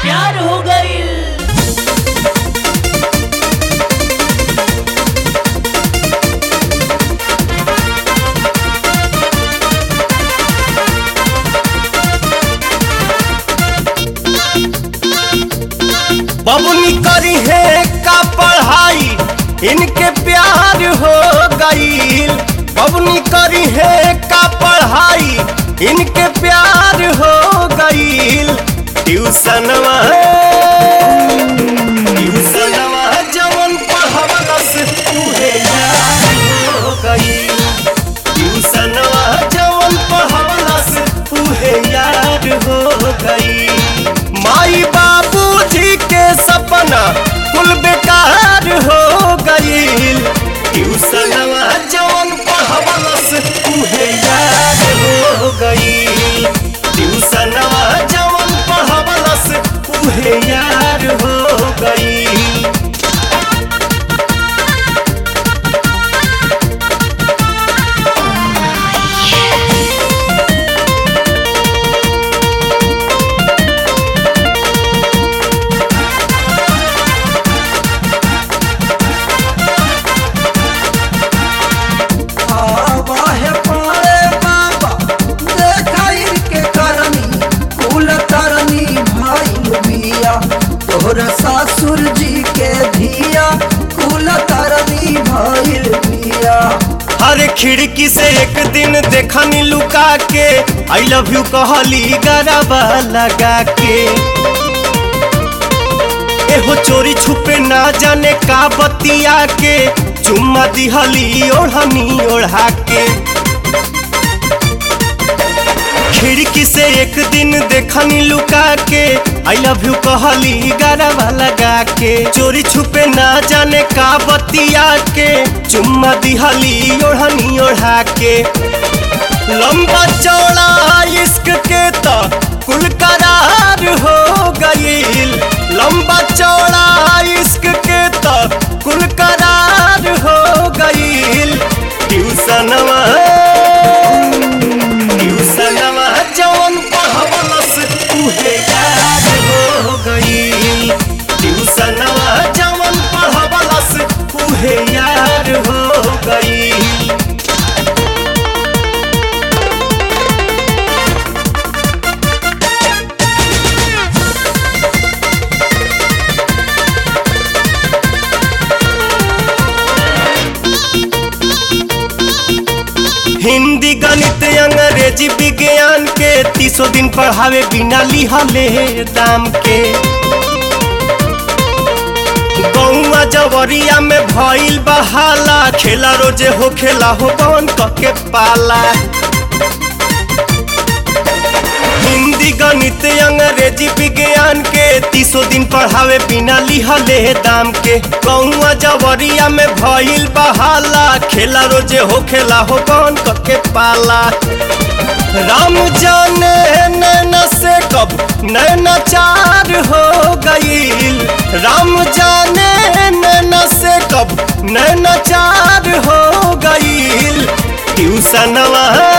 प्यार हो गई बबुनी करी है का पढ़ाई इनके प्यार हो गईल बबुनी करी है का पढ़ाई इनके प्यार हो गईल ट्यूशनवा ट्यूशनवा जवन पढ़वलस उहे यार हो गईल ट्यूशनवा जवन पढ़वलस उहे यार हो गई माई बाबूजी के सपना कुल बेकार हो गईल ट्यूशनवा जवन पढ़वलस उहे यार हो गईल ट्यूशनवा जवन पढ़वलस उहे यार हो गईल आवाहे पारे बाबा देखाई के करनी कुल तरनी भाई लुबिया तोहर सासुर जी के धिया कुल तरनी भाई लुबिया हर खिड़की से एक दिन देखनी लुका के आई लव यू कहली गरबा लगा के एहो चोरी छुपे ना जाने का बतिया के चुम्मा दिहली ओढ़नी ओढ़ा के खिड़की से एक दिन देखनी लुका के आई लव यू कहली गरबा लगा के चोरी छुपे ना जाने का बतिया के चुम्मा दिहली ओढ़नी ओढ़ा के लंबा चौड़ा इश्क के तो कुल करार हो गईल लंबा चौड़ा इश्क के तो कुल करार हो गईल ट्यूशनवा ट्यूशनवा जवन पढ़वलस उहे याद हो गईल ट्यूशनवा जवन पढ़वलस उहे याद हो गईल हिंदी गणित अंग्रेजी विज्ञान के तीसो दिन पढ़ावे बिना लिहले दाम के गौआ जवरिया में भइल बहाला खेला रोजे हो खेला हो बन के पाला हिंदी गणित अंग्रेजी विज्ञान के तीसो दिन पढ़ावे बिना लिहले दाम के कौआ जवरिया में भइल बहाला खेला रोजे हो खेला हो बन के पाला राम जाने नैना से कब नैना चार हो गईल राम जाने नैना से कब नैना चार हो गईल ट्यूशनवा